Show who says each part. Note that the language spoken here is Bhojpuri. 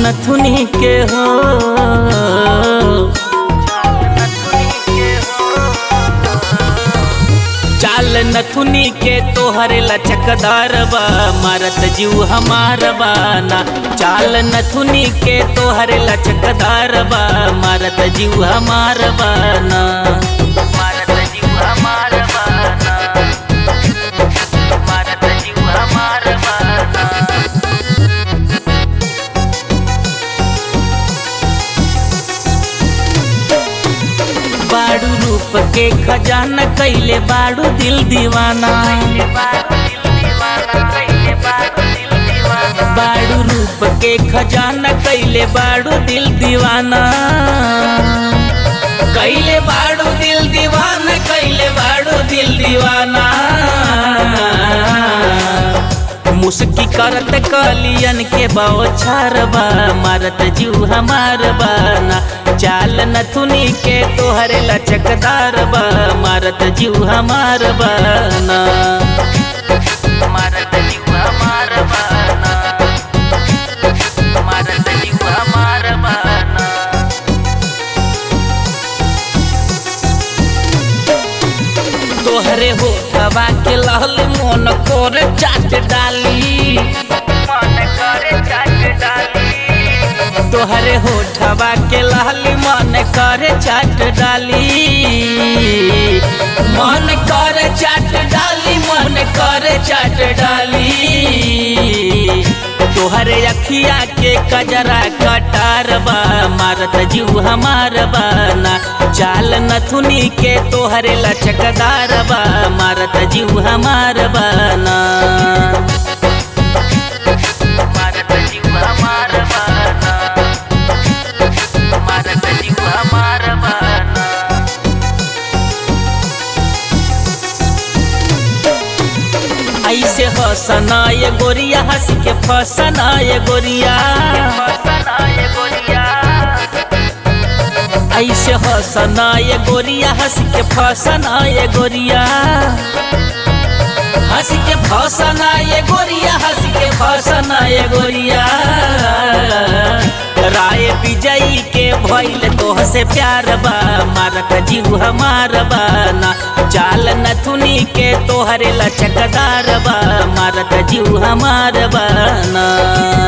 Speaker 1: नथुनी के हो चाल नथुनी के तोहरे लचकदार बा मारत जीव हमार बाना चाल नथुनी के तोहरे लचकदार बा मारत जीव हमार बाना मारत जीव हमार बाना मारत जीव हमार बाना बाड़ू रूप के खजाना कैले बाड़ू दिल दीवाना बाड़ू रूप के खजाना कैले बाड़ू दिल दीवाना कैले बाड़ू दिल दीवाना कैले बाड़ू दिल दीवाना मुस्की करत कलियन के बौछार बा मारत जीव हमार बाना चाल नथुनी के तोहरे लचकदार बा मारत जीव हमार बाना मारत जीव हमार बाना मारत जीव हमार बाना तोहरे होठवा के लहल मन कर चाट डाली मन करे चाट डाली तोहरे होठवा के लहल मन करे चाट डाली मन करे चाट डाली मन करे चाट डाली तोहरे अखिया के कजरा कटार बा मारत जीव हमार बाना चाल नथुनी के तोहरे लचकदार बा मारत जीव हमार बाना मारत जीव हमार बाना मारत जीव हमार बाना ऐसे हसना ये गोरिया हंस के फसना ये गोरिया ऐसे हसना ये गोरिया हंस के फसना ये गोरिया हंस के फसना ये गोरिया हंस के फसना ये गोरिया राय विजयी के भइल तोह से प्यार बा मारत जीव हमार बाना चाल नथुनी के तोहरे लचकदार बा मारत जीव हमार बाना